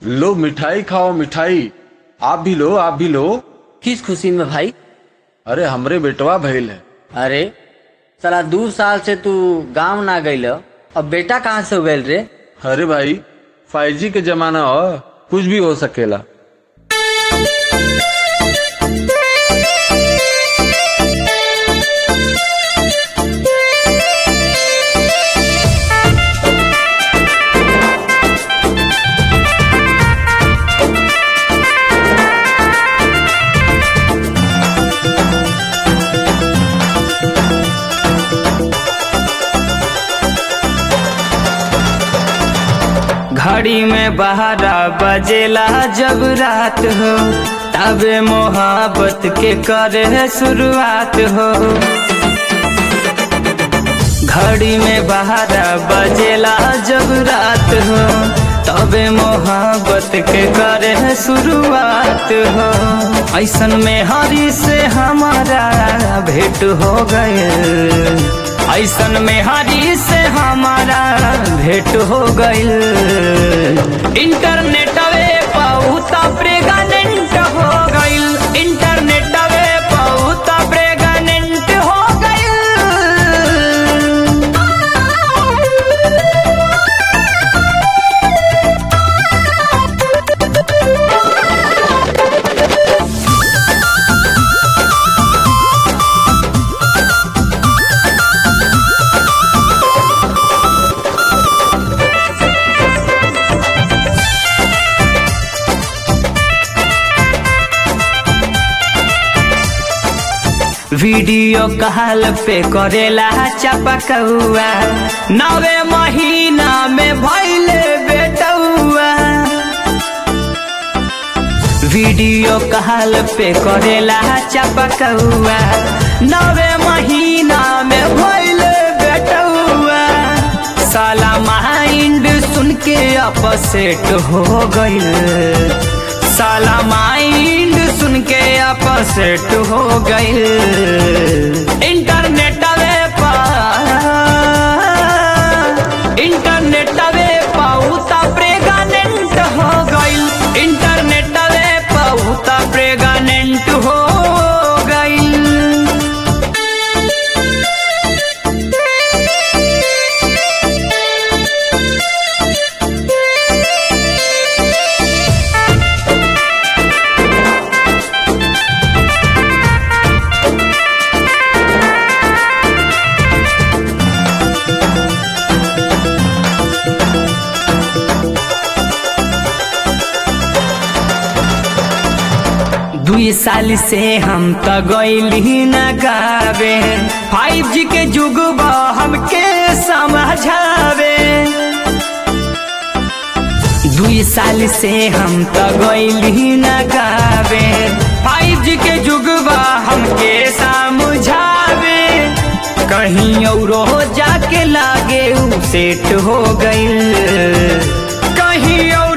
लो मिठाई खाओ मिठाई आप भी लो आप भी लो किस खुशी में भाई अरे हमरे बेटवा भइल है अरे साला दू साल से तू गांव ना गइल अब बेटा कहाँ से हो गइल रे अरे भाई फाइव जी के जमाना हो कुछ भी हो सकेला घड़ी में बारह बजेला जब रात हो तबे मोहब्बत के करे शुरुआत हो घड़ी में बारह बजेला जब रात हो तबे मोहब्बत के करे शुरुआत हो ऐसन में हरी से हमारा भेंट हो गए ऐसन में हरी से हमारा भेंट हो गइल इंटरनेटवे बहुत प्रेगनेंट हो गइल इंटरनेटवे बहुत प्रेगनेंट हो गइल वीडियो कॉल पे करेला चपकौआ नवे महीना में भैले बेटौआ वीडियो कॉल पे करेला चपकौआ नवे महीना में भैले बेटौआ साला माइंड सुन के अपसेट हो गइल साला माइंड सुन के अपसेट हो गइल इंटरनेट इंटरनेटवे बहुत प्रेगनेंट हो गइल इंटरनेटवे बहुत प्रेगनेंट हो गइल दुई साल से हम त गइली न गावे फाइव जी के जुग बा हमके समझावे दुई साल से हम त गइली न गावे फाइव जी के जुग बा हमके समझावे कहीं औरो जाके लागे उ सेट हो गइल कहीं और